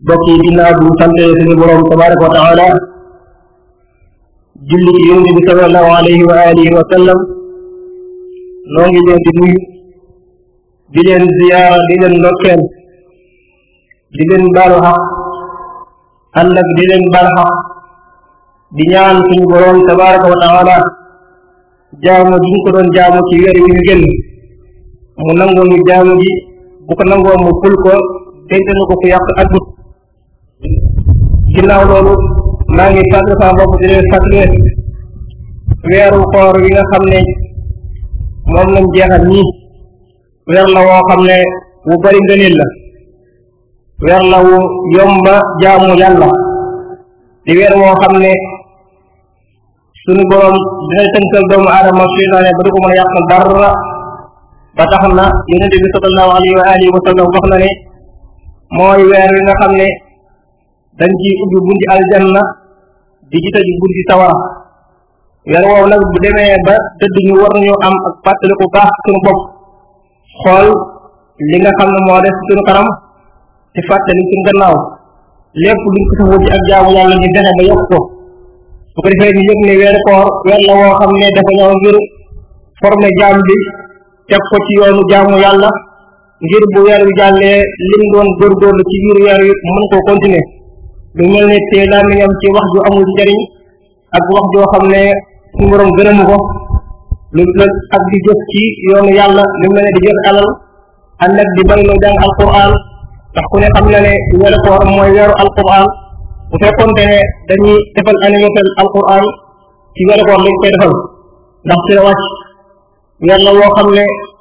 bokk yi ginnaaw bu ñu sante suñu borom tabaraka wa taala julli ci yonente bi salallahu alayhi wa alihi wa sallam noo ngi leen di nuyu di leen ziyaara di leen ndokkeel di leen baalu xaq ànd ak di leen baal xaq di ñaan suñu borom tabaraka wa taala jaamu gi ñu ko doon jaamu ci weer wi ñu génn mu nangoo ñu jaamu gi bu ko nangoo mu ful ko denc na ko fu yàq agut ginnaaw loolu maa ngi fàttali sama bopp di leen fàttali weeru koor yi nga xam ne moom lañ jeexal nii weer la woo xam ne wu bari ngëneel la weer la wu yomba jaamu yàlla di weer woo xam ne suñu boroom dina tënkal doomu aadama seytaane ba du ko mën a yàqal dara ba tax na yonente bi sallallahu alayhi wa alihi wa sallam wax na ne mooy weer wi nga xam ne dañ ci ubbi bunti aljanna di ci tëj bunti sawara weer woowu nag bu demee ba tëdd ñu war nañu am ak fàttaliku baax suñu bopp xool li nga xam ne moo def suñu kanam ci fàttali suñu gannaaw lépp luñ ko saxoo ci ak jaamu yàlla ñu fexe ba yokk ko su ko defee ñu yëg ne weeru koor weer la woo xam ne dafa ñëw ngir former jaam bi teg ko ci yoonu jaamu yàlla ngir bu weer wi jàllee lim doon góorgóorlu ci biir weer wi mën koo continuer lu mel ne te daa mi am ci wax ju amul njariñ ak wax joo xam ne suñu borom gërëmu ko lu ak di jëf ci yoonu yàlla lu mel ne di jëf alal ànd ak di bari loo jàng alquran ndax ku ne xam na ne weeru koor mooy weeru alquran bu fekkonte ne dañuy defal anniversaire alquran ci weeru koor lañ koy defal ndax ci la wàcc weer la woo xam ne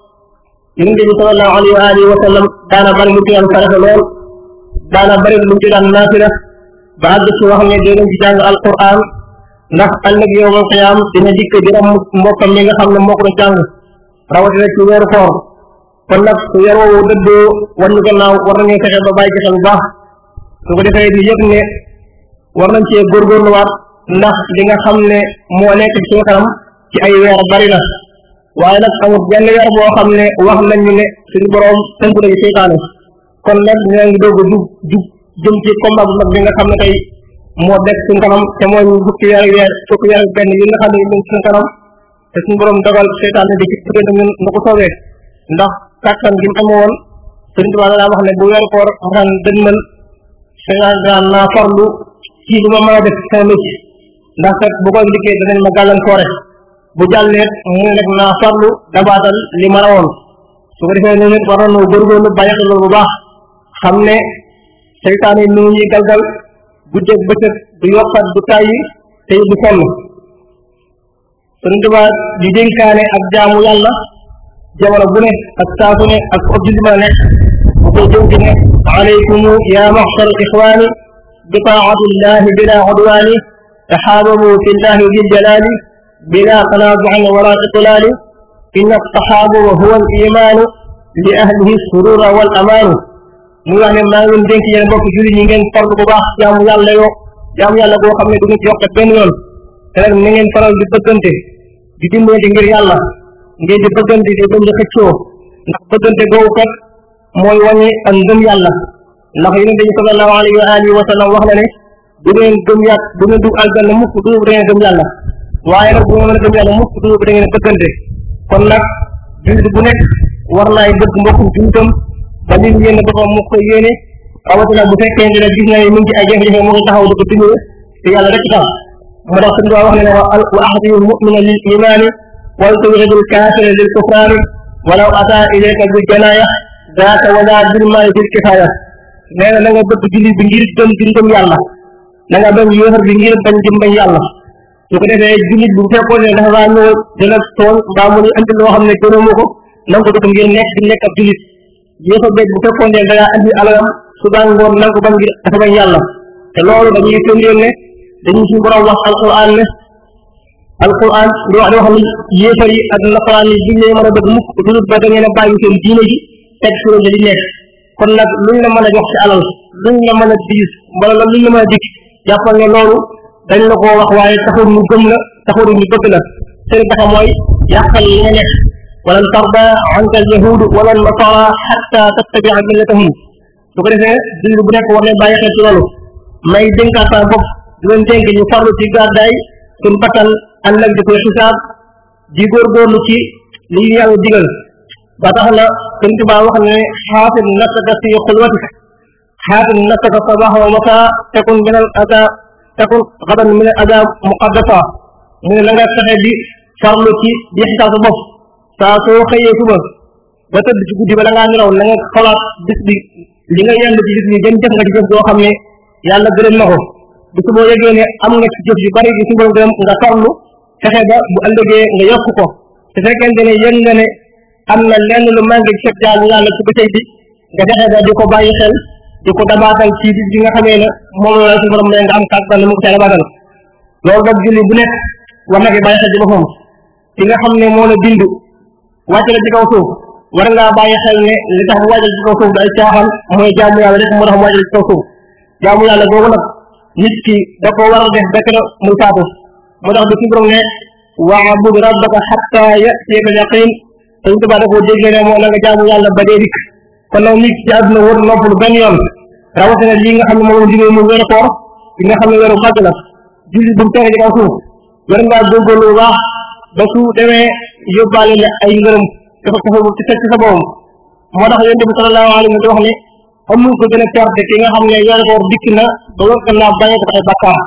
yonente bi sallallahu alayhi wa alihi wa sallam daana bari lu ci daan farata lool daana bari lu ci daan naafila ba àgg ci wax ne dee nañ ci jàng alquran ndax ëllëg yowmal qiyaam dina dikk di ram mbokkam mi nga xam ne moo ko doon jàng rawatina ci weeru koor kon nag su weer woowu dëddoo war ñu gannaaw war nañu fexe ba bàyyi ci xel bu baax su ko defee ñu yëg ne war nañ cee góorgóorluwaat ndax li nga xam ne moo nekk ci suñu kanam ci ay weer bari na waaye nag amul benn weer boo xam ne wax nañ ñu ne suñu boroom tënk nañu seytaane kon nag ñoo ngi doog a jub jub jëm ci combat bu mag bi nga xam ne tey moo dekk suñu kanam te mooy fukki weer weer fukki weer benn yi nga xam ne ñu suñu kanam te suñu boroom dogal seytaane di ci diggante ñun na ko soobee ndax kàttan gi mu amee woon Sëriñ Tuubaa daa wax ne bu weeru koor daan dënmal seytaane daan naa farlu ci lu ma mën a def sama métier ndax kat bu koy liggéey danañ ma gàllankoore bu jàlleet mu ne nag naa farlu dabaatal li ma rawoon su ko defee ne nit war nañoo góorgóorlu bàyyi xel bu baax xam ne seytaane yi ñu ñuy galgal guddeeg bëccëg du yokkat du tàyyi te du sonn Sëriñ Tuubaa di dénkaane ak jaamu yàlla jamono bu ne ak saa su ne ak ob julli mën a nekk bu koy dénk ne alaykum ya maxshar ixwaani bi taatillahi bila udwaani taxaababu fi llahi dil jalaali bila tanaazuin wala itlaali inna taxaabuba huwa al imaanu li ahlihi surura wal amaanu mu wax ne maa ngi leen dénk yéen mbokk julli ñi ngeen farlu bu baax jaamu yàlla yoo jaamu yàlla boo xam ne du ngeen ci yokkat benn yoon te nag na ngeen faral di bëggante di dimbalante ngir yàlla ngeen di bëggante di bañ di xëccoo ndax bëggante googu kat mooy wàññi ak ngëm yàlla ndax yonente bi sallallahu alayhi wa alihi wa sallam wax na ne du ngeen gëm yàlla du ngeen dugg aljanna mukk du da ngeen gëm yàlla waaye nag bu ngeen mën a gëm yàlla mukk du da ngeen bëggante kon nag jullit bu nekk war naay bëgg mbokkum jullitam ba li yéen boppam mu koy yéene rawatina bu fekkee ne gis na ne mu ngi ci ay jafe-jafe mu ngi taxaw di ko dimbali te yàlla rek tax moo tax suñu wax ne ne wa ahdiyu mumina lil imaani wal tubghidul kaafira lil kufraani walaw ata ilayka bil janaaya daaka wala bil maali bil kifaaya nee na na nga bëgg jullit bi ngir gëm di ngëm yàlla na nga bañ yéefar bi ngir bañ di bañ yàlla su ko defee jullit bi bu fekkoon ne dafa waa ñëw dina tool mbaa mu ni andi loo xam ne gënoomu ko na nga ko def ngir nekk di nekk ab jullit yéefar beeg bu fekkoon ne da ngaa andi alalam suba ngoon na nga ko bañ ngir dafa bañ yàlla te loolu dañuy firndeel ne dañuy suñu borom wax alquran ne alquran di wax di wax ni yéefar yi ak nasaraan yi duñ leen mën a bëgg mukk dudut ba da ngeen a bàyyi seen diine ji teg fi la di nekk kon nag luñ la mën a jox ci alal luñ la mën a diis wala la luñ la mën a dikk jàppal ne loolu dañ la koo wax waaye taxul ñu gëm la taxul ñu bëgg la seen taxa mooy yàqal li nga nekk walan tarda anka al yahud wala nasara xatta tattabia millatahum su ko defee dund bu nekk war ne bàyyi xel ci loolu may dénkaat sama bopp di leen dénk ñu farlu ci gàddaay suñ bakkan ànd ak di koy xisaab di góorgóorlu ci li ñu yàlla digal ba tax na sëñ Tuubaa wax ne xaafid nafsaka fi xulwatik xaafid nafsaka sabaxa wa masa tekun min al ada tekun xadan min al ada muqaddasa mu ne la nga fexe di farlu ci di xisaab sa bopp saa soo xëyee suba ba tëdd ci guddi ba la ngaa nelaw na nga xalaat bis bi li nga yend ci bis bi gën jëf nga ci jëf boo xam ne yàlla gërëm na ko bis boo yëgee ne am nga ci jëf yu bari di suba gërëm nga farlu fexe ba bu ëllëgee nga yokk ko su fekkente ne yëg nga ne am na lenn lu manqué ci sa jaamu yàlla ci bëccëg bi nga fexe ba di ko bàyyi xel di ko dabaatal ci bis bi nga xamee ne moom la suñu borom nga am kàttan mu ko ca dabaatal loolu nag julli bu nekk war na ko bàyyi xel ci boppam ki nga xam ne moo la bind wàcc la ci kaw suuf war ngaa bàyyi xel ne li tax mu wàccal ci kaw suuf day caaxaan mooy jaamu yàlla rek moo tax mu wàccal ci kaw suuf jaamu yàlla googu nag nit ki da ko war a def bekk na muy faatu moo tax bi suñu borom ne waabud rabbaka xatta yatiyaka yaqin te ñu tubaab da koo déggee ne moo na nga jaamu yàlla ba dee dikk kon nag nit ci àdduna wër noppalu benn yoon rawatina lii nga xam ne moom la jógee mu weeru koor li nga xam ne weeru màgg la julli bu mu fexe ci kaw suuf war ngaa góorgóorlu bu baax ba su demee yóbbaale la ay ngërëm dafa dafa ci fekk sa boom moo tax yonent bi sallallahu alayhi wa sallam wax ne amul ko gën a perte ki nga xam ne weeru koor dikk na ba nga gannaaw bàyyi ko ay bakkaar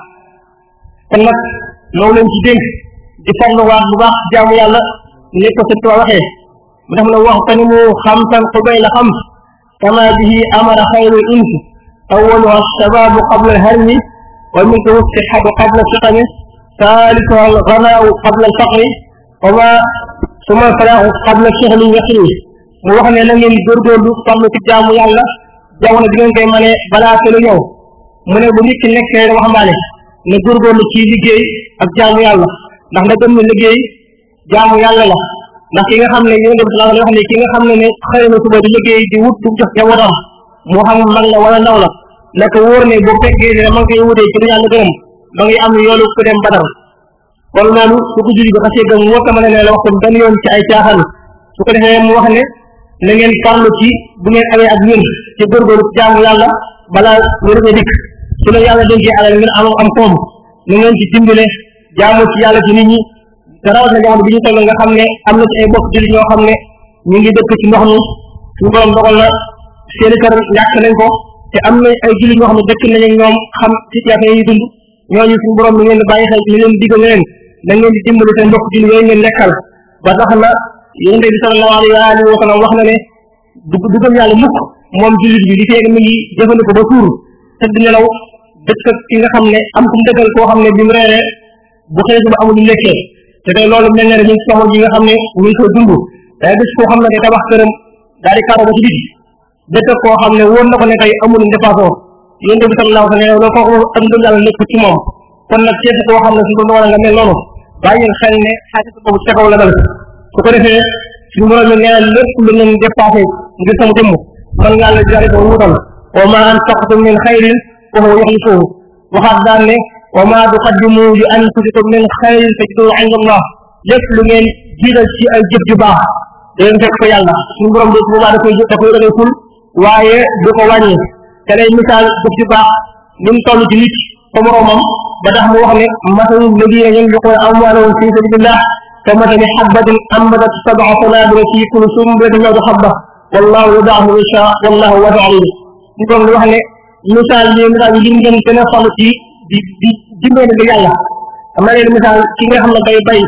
kon nag loolu leen ci dénk di farluwaat bu baax jaamu yàlla ni ko sëñ Tuubaa waxee mu def na wax tani mu xamsan xubay la xam kama bihi amara xayru insi awaluha shababu qabla alharmi wa minhu sixatu qabla siqami ثالثها الغناء قبل الفقر وما ثم الفلاح قبل الشغل يخري mu wax ne na ngeen góorgóorlu farlu ci jaamu yàlla jamono bi ngeen koy mënee balaa te lu ñëw mu ne bu nit ki nekkee waxambaane ne góorgóorlu ci liggéey ak jaamu yàlla ndax nda gëm ne liggéey jaamu yàlla la ndax ki nga xam ne yéen dem sallallahu wax ne ki nga xam ne ne xëy na suba di liggéey di wut du jox jabaram moo xam mag la wala ndaw la naka wóor ne bu fekkee ne ma ngi koy wutee ci lu yàlla gërëm ma ngi am yoolu ku dem badar kon loolu su ko julli bi xasee gëm woo ko mën a ne la wax ko benn yoon ci ay caaxaan su ko defee mu wax ne na ngeen farlu ci bu ngeen amee ak ñun ci góorgóorlu ci jaamu yàlla balaa wér nga dikk su la yàlla dénkee alal ngeen am am koom na ngeen ci dimbale jaamu ci yàlla ci nit ñi te rawat na jamono bi ñu toll nga xam ne am na ci ay bokk julli ñoo xam ne ñu ngi dëkk ci ndox mi suñu borom dogal na seeni kër ñàkk nañ ko te am na ay julli ñoo xam ne dëkk nañ ak ñoom xam situation yi dund ñooñu suñu borom mi ngeen di bàyyi xel mi leen digal leen da ngeen di dimbali seen mbokk julli yooyu ngeen nekkal ba tax na yonent bi sallallahu alayhi wa alihi wa sallam wax na ne du du gëm yàlla mukk moom jullit bi di feeg mi ngi jëfandikoo ba suur tëdd nelaw dëkk ak ki nga xam ne am ku mu dëkkal koo xam ne bi mu reeree bu xëy suba amul lu lekkee te tey loolu mel na ne ñu ngi soxla ji nga xam ne ñu ngi koy dund day gis koo xam ne day tabax këram daal di karo ba ci biti dëkk koo xam ne wóor na ko ne tey amul dépassoo yonent bi sallallahu alayhi wa sallam loolu kooku ak ngëm yàlla nekk ci moom kon nag képp koo xam ne suñu ko nga mel noonu bàyyi xel ne xaalis boobu ca kaw la dal su ko defee suñu borom nee na lépp lu ngeen dépassé ngir sama jëmm man ngaa la jari ko wutal wa ma anfaqtum min xayrin fa huwa yuxlifuhu waxaat daan ne wa ma tuqaddimu li anfusikum min xayrin tajiduhu inda allah lépp lu ngeen jiital ci ay jëf ju baax da ngeen fekk ko yàlla suñu borom de boobaa da koy da koy da koy ful waaye du ko wàññi te lay misaal jëf ju baax ni mu toll ci nit fa moroomam ba tax mu wax ne masalu ladina yunfiquna amwalahum fi sabilillah ka masali xabbatin ambatat sab'a sanabila fi kulli sunbulatin mi'atu xabba wallahu yudaa'ifu liman yashaa wallahu waasi'un aliim ñu doon wax ne misaal yi misaal yi lim ngeen gën a falu ci di di dimbali ngir yàlla am na leen misaal ki nga xam ne day bay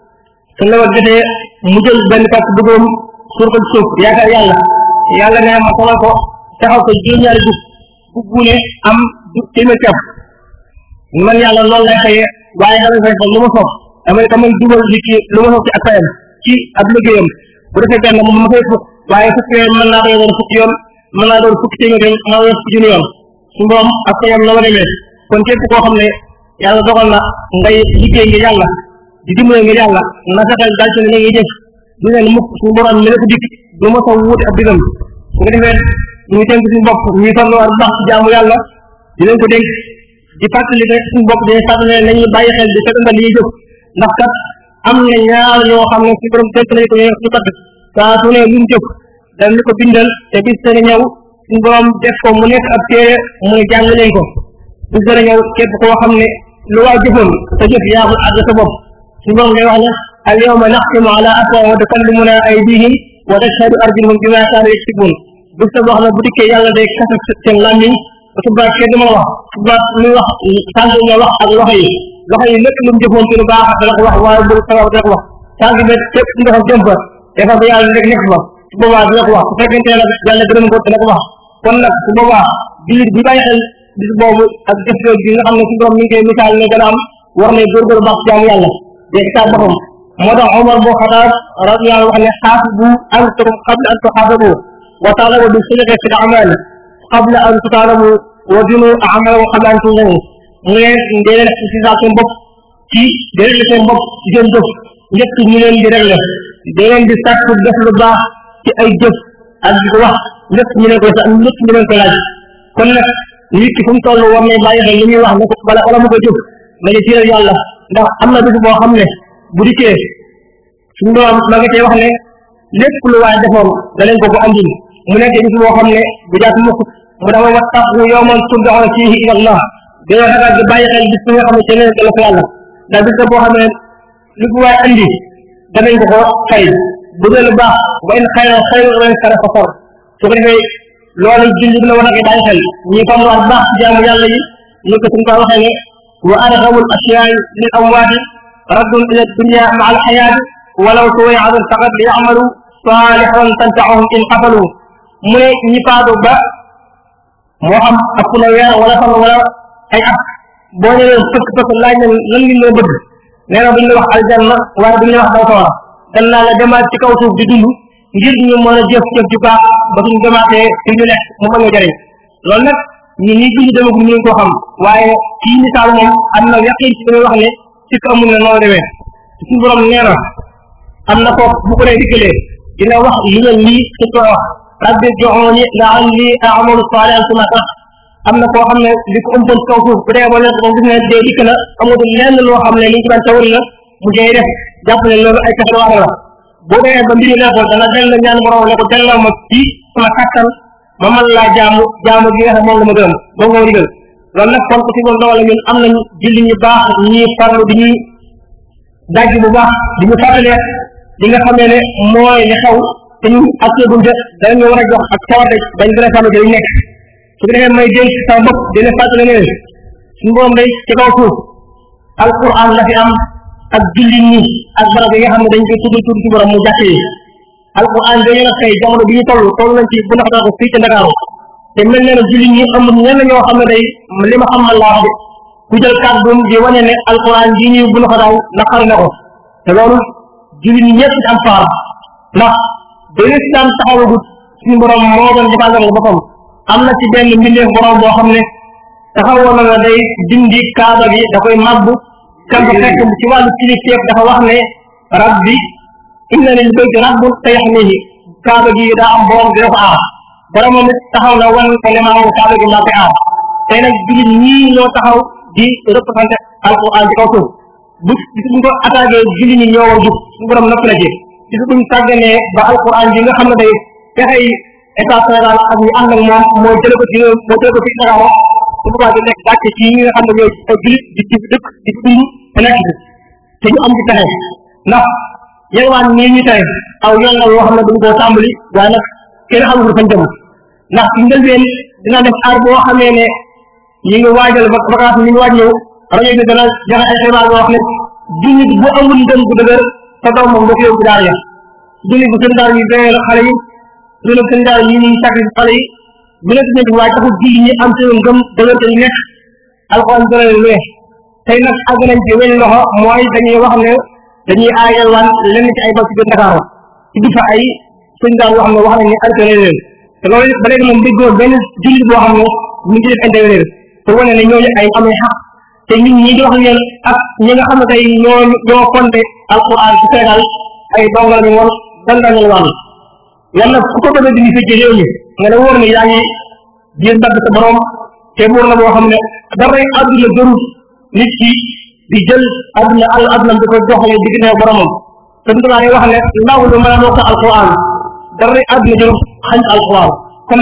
su nawet jotee mu jël benn pàcc dugub suur ko ci suuf yaakaar yàlla yàlla ne ma xamal ko taxaw ko juróom-ñaari gub bu buune am du téeméer kepp man yàlla loolu lay xëyee waaye dama fay fa lu ma soob damay damay dugal nit ki lu ma soob ci ak fayam ci ab liggéeyam bu defee benn moom ma fay fukk waaye fukki yoon mën naa koy doon fukki yoon mën naa doon fukki téeméer yoon mën naa doon fukki junni yoon su borom ak fayam la ma demee kon képp koo xam ne yàlla dogal na ngay liggéey ngir yàlla di dimbale ngir yàlla na fexeel dal ci ne ngay jëf du ne mukk suñu borom mi la ko dikk du ma sa wuute ab digam su ko defee ñu ngi tënk suñu bopp ñuy farluwaat bu baax ci jaamu yàlla di leen ko dénk di fàttali rek suñu bopp dañuy fàttali ne nañuy bàyyi xel di setantal li ñuy jëf ndax kat am na ñaar ñoo xam ne suñu borom tënk nañu ko ñu ñu kat saa su ne luñ jëf dañ ko bindal te bis dana ñëw suñu borom def ko mu nekk ab téere mu ne jàng leen ko bu gën a ñëw képp koo xam ne lu waay jëfoon sa jëf yaa ko àgg sa bopp suñu borom day wax ne al yawma naxtimu ala afwahihim wa tukallimuna aydihim wa tashhadu arjuluhum bima kaanu yaksibun bu sa boo xam ne bu dikkee yàlla day kasal seen làmmiñ ba subaa kenn du ma wax subaa muy wax tànk nga wax ak loxo yi loxo yi lépp lu mu jëfoon ci lu baax dana ko wax waaye bu sabab dana ko wax tànk bi képp ndox jëm fa dafa ba yàlla rek nekk fa su boobaa dina ko wax su fekkente ne yàlla gërëm ko dina ko wax kon nag su boobaa biir bi bàyyi xel bis boobu ak jëf yooyu bi nga xam ne su borom mi ngi koy misaal ne dana am war ne góorgóorlu baax jaamu yàlla day xisaab boppam moo tax Omar boo Xataab radiyallahu wax ne xaasibu antum qabla an tuxaasabu wa taalabu bi sidqi fi l-amal qabla an tutaalabu wa dinu amalakum qabla an tuzanu mu ne dee leen xisaab seen bopp ci dee leen seen bopp ci seen jëf njëkk ñu leen di réglé dee leen di sàkk def lu baax ci ay jëf ak di ko wax lépp ñu leen koy sax lépp ñu leen koy laaj kon nag nit ki fu mu toll war nañ bàyyi xel li ñuy wax ne ko bala wala mu ko jëf nañu tiiral yàlla ndax am na bis boo xam ne bu dikkee suñu doom ma nga cee wax ne lépp lu waay defoon da leen ko ko andil mu nekk bis boo xam ne bu jaat mukk mu dama wattaqu yawman turja'una fihi ila Allah dañoo ragal di bàyyi xel bis bi nga xam ne ci leen la ko yàlla ndax bis la boo xam ne lu ko waay andi danañ ko ko fay bu dee lu baax wa in xayra xayra wa in sara fasar su ko defee loolu julli bi na war a koy bàyyi xel ñi xam waat baax ci jaamu yàlla yi ñu ko suñu ko waxee ne wa arxamul asiyaay lil amwaati raddun ila dunya ma al xayaati walaw suwayatan faqat li yamalu saalixan tanfaahum in xafalu mu ne ñi faatu ba moo xam ëpp na weer wala fan wala ay at boo ñëwee fëkk fëkk laaj na lan ngi loo bëgg nee na duñ la wax aljanna waaye duñ la wax daw sawara dan naa la demaat ci kaw suuf di dund ngir ñu mën a jëf jëf ju baax ba suñ demaatee fi ñu nekk mu mën a jëriñ loolu nag ñi ñi dund demagum ñu ngi ko xam waaye kii misaal moom am na yaqin ci damay wax ne ci ko amul ne noonu demee suñu borom nee na am na foofu bu ko nee dikkalee dina wax li leen lii ci ko wax rabbi joxooni la'alli a'malu saalihan suma tax am na koo xam ne li ko ëmpoon ci kaw suuf bu dee ba nekk moom gis ne dee dikk na amatul lenn loo xam ne li ñu ci daan tawari la mu jëy def jàpp ne loolu ay pexe wax la boo demee ba mbiri leeral dana dellu ñaan borom ne ko delloo ma ci sama kattan ma mën laa jaamu jaamu gi nga xam moom la ma gërëm ba nga digal loolu nag kon ko si moom dogal ñun am nañ julli ñu baax ñuy farlu di ñuy dajj bu baax di ñu fàttalee li nga xamee ne mooy li xew te ñu ak seegul de danañu war a jox ak cawarte dañ gën a sàmm ci liñ nekk su ko defee may dénk sama bopp dina fàttale ne suñu borom day ci kaw suuf alquran la fi am ak julli ñi ak barab yi nga xam ne dañ koy tudd tudd ci borom mu jàkk yi alquran dañu nag tey jamono bi ñu toll toll nañ ci bu naxtaa ko fii ci Ndakaaru te mel na ne julli ñi amul ñenn ñoo xam ne day li ma xam man laa wax de ku jël kàddum di wane ne alquran ji ñuy bu naxataaw naqari na ko te loolu julli ñi ñëpp ci am faar ndax ba lislaam taxawagut suñu borom moo doon defal boppam am na ci benn mbindeef borom boo xam ne taxawoon na day dindi kaaba gi da koy mabbu kam fa fekk ci wàllu kilifteef dafa wax ne rabbi inna lil bayti rabbun sayahmihi kaaba gi daa am borom dina ko aar boromam it taxaw na wan ko ne maa moom kaaba gi maa koy aar tey nag jullit ñii ñoo taxaw di représenté alquran ci kaw suuf bu bis buñ ko attaqué jullit ñi ñoo war jub suñu borom napp na ci bis buñ sàgganee ba alquran bi nga xam ne day fexey état Sénégal ak ñu ànd ak moom moo jële ko ci moo jële ko ci Dakar su boobaa di nekk gàcce ci ñi nga xam ne ñooy ay jullit di ci dëkk di ci dund te nekk ci te ñu am ci pexe ndax yelwaan nii ñu tey aw yoon la yoo xam ne dañ koo tàmbali waaye nag kenn xamul fañ jëm ndax ci njëlbeen dina def aar boo xamee ne ñi ngi waajal vacance ñi ngi waaj ñëw rajo bi dana joxe ay xibaar yoo xam ne jullit bu amul ngëm bu dëgër sa doom moom da ko yóbbu daara ya jullit bu seen daara yi doyee xale yi jullit seen daara yi ñuy sacrifice xale yi bu nekk nekk waaye taxul jullit ñi am seen ngëm dëgër te ñu nekk alxuraan dana leen wee tey nag àgg nañ ci weñ loxo mooy dañuy wax ne dañuy aayal waan lenn ci ay bal ci biir Dakar ci di fa ay sëñ daal yoo xam ne wax nañ ne arrêté leen te loolu ba léegi moom déggoo benn jullit boo xam ne ñu ngi def intervenir pour wane ne ñooñu ay amee xaq te ñun ñi di wax leen ak ñi nga xam ne tey ñoo ñoo fonte alquran ci Sénégal ay dongal ñu woon dan dañu wàll yàlla ku ko bëgg dindi fii ci réew mi nga ne wóor ne yaa ngi biir mbagg sa borom te wóor na boo xam ne daray àdduna gëru nit ki di jël àdduna al àdduna di ko doxale diggante boromam te du naa wax ne ndaw lu mën a mokk alquran daray àdduna jëru xañ alquran kon nag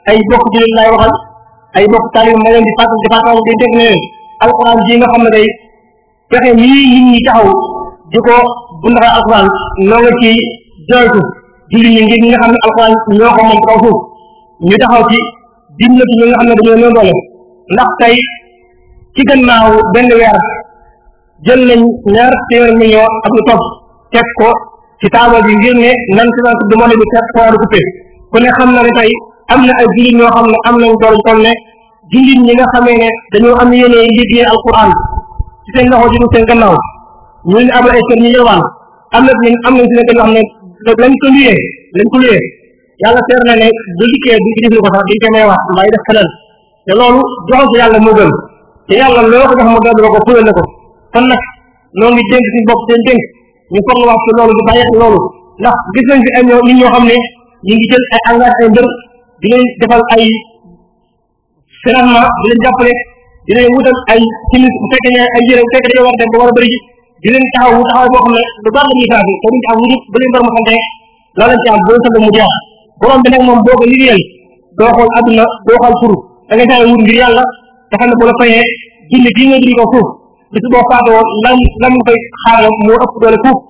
ay bokk jullit laay waxal ay bokk taalib ma leen di fàttali di fàttali di dégg ne leen alquran ji nga xam ne day fexe nii nit ñi taxaw di ko bu ndaxee alquran noo nga ci joytu jullit ñi ngir ñi nga xam ne alquran ñoo ko moom kaw suuf ñu taxaw ci dimbali ñi nga xam ne dañoo néew doole ndax tey ci gannaaw benn weer jël nañ ñaar téeméer million ak lu topp teg ko ci taabal bi ngir ne nan si nan du monde bi teg ko war a coupé ku ne xam na ne tey am na ay jullit ñoo xam ne am nañ doole toll ne jullit ñi nga xamee ne dañoo am yéene liggéey alquran ci seen loxo ji seen gannaaw ñu leen abal ay kër ñu yelwaan am na am nañ si nekk yoo xam ne lañ ko luyee lañ ko luyee yàlla seer na ne bu liggéey bu ci def ko sax dañ koy may wax mbay def feneen te loolu joxal ko yàlla moo gën te yàlla loo ko jox mu delloo ko fulal na ko kon nag noo ngi dénk suñu bopp seen dénk ñu foog wax ci loolu di bàyyi xel loolu ndax gis nañ fi ay ñoo nit ñoo xam ne ñu ngi jël ay engagé ay mbër di leen defal ay financement di leen jàppale di leen wutal ay simis bu fekkee ne ay yére bu fekkee dañoo war a dem ba war a bëri ji di leen taxaw wu taxaw boo xam ne lu baax la ñuy saa bi te duñ ci am lu ba leen bar mu sante la lañ ci am boo sant mu jeex borom bi nag moom boo ko liggéeyal doo xool adduna doo xool furu da ngay saa wut ngir yàlla te xam ne bu la fayee julli bii nga dund ko suuf bis boo faatoo lam lam koy xaaral moo ëpp doole fuuf